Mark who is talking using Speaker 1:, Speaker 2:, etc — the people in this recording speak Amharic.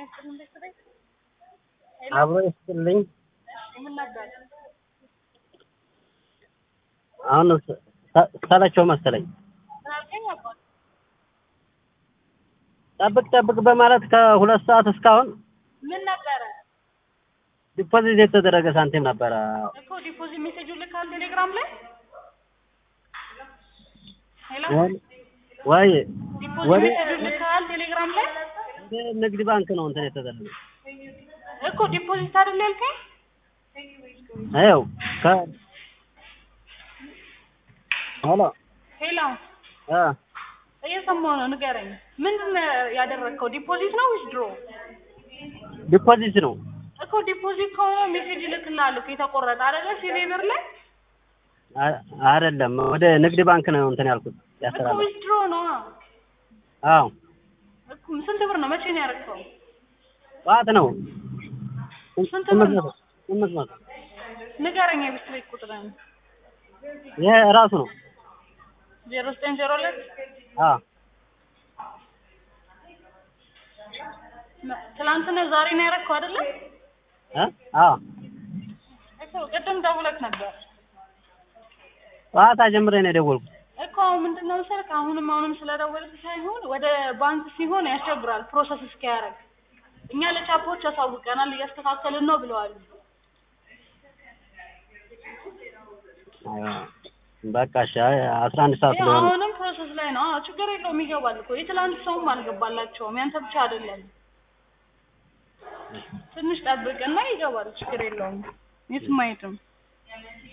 Speaker 1: ይስጥልኝ ቤተሰብ
Speaker 2: አብሮ ይስጥልኝ።
Speaker 1: ምን ነበር?
Speaker 2: አሁን ሰ- ሰለቸው መሰለኝ።
Speaker 1: ምን አልከኝ አባት?
Speaker 2: ጠብቅ ጠብቅ በማለት ከሁለት ሰዓት እስካሁን
Speaker 1: ምን ነበረ
Speaker 2: ዲፖዚት የተደረገ ሳንቲም ነበረ።
Speaker 1: እኮ ዲፖዚት ሜሴጁ ልካል ቴሌግራም ላይ ሄሎ
Speaker 2: ወይ- ወይ
Speaker 1: ዲፖዚት
Speaker 2: ወደ
Speaker 1: ሜሴጁ ልካል ቴሌግራም ላይ
Speaker 2: ወደ ንግድ ባንክ ነው እንትን የተደረገ።
Speaker 1: እኮ ዲፖዚት አይደል ያልከኝ?
Speaker 2: ይኸው ከ ሄሎ
Speaker 1: ሄሎ
Speaker 2: እ
Speaker 1: እየሰማሁ ነው፣ ንገረኝ። ምንድን ነው ያደረግከው? ዲፖዚት ነው ወይስ ድሮ?
Speaker 2: ዲፖዚት ነው።
Speaker 1: እኮ ዲፖዚት ከሆነ ሜሴጅ ይልክልሃል እኮ የተቆረጠ አይደለ? ሲቪ ብር ላይ
Speaker 2: አ- አይደለም ወደ ንግድ ባንክ ነው እንትን ያልኩት
Speaker 1: እኮ
Speaker 2: ያስተላልፍ።
Speaker 1: ወይስ ድሮ ነው?
Speaker 2: አዎ
Speaker 1: እኮ ስንት ብር ነው? መቼ ነው ያደረግከው?
Speaker 2: ጠዋት ነው።
Speaker 1: ስንት
Speaker 2: ስምንት
Speaker 1: ብር ነው?
Speaker 2: መቶ ስምንት መቶ
Speaker 1: ንገረኝ የቤት ቤት ቁጥርን
Speaker 2: ይሄ እራሱ ነው።
Speaker 1: ዜሮ ዘጠኝ ዜሮ ሁለት
Speaker 2: አዎ
Speaker 1: ትላንት ነው ዛሬ ነው ያደረግከው አይደለ?
Speaker 2: እ አዎ
Speaker 1: እኮ ቅድም ደውለህ ነበር
Speaker 2: ጠዋት ጀምሬ ነው የደወልኩት።
Speaker 1: እኮ አሁን ምንድን ነው መሰለህ አሁንም አሁንም ስለደወልክ ሳይሆን ወደ ባንክ ሲሆን ያስቸግራል ፕሮሰስ እስኪያደርግ እኛ ለቻፖች ያሳውቀናል እያስተካከልን ነው ብለዋል
Speaker 2: አይዋ፣ በቃ እሺ አይ አስራ አንድ ሰዓት
Speaker 1: ይኸው
Speaker 2: ስለሆነ
Speaker 1: አሁንም ፕሮሰስ ላይ ነው አዎ ችግር የለውም ይገባል እኮ የትላንት ሰውም አልገባላቸውም ያንተ ብቻ አይደለም ትንሽ ጠብቅና ይገባል ችግር የለውም የትም አይሄድም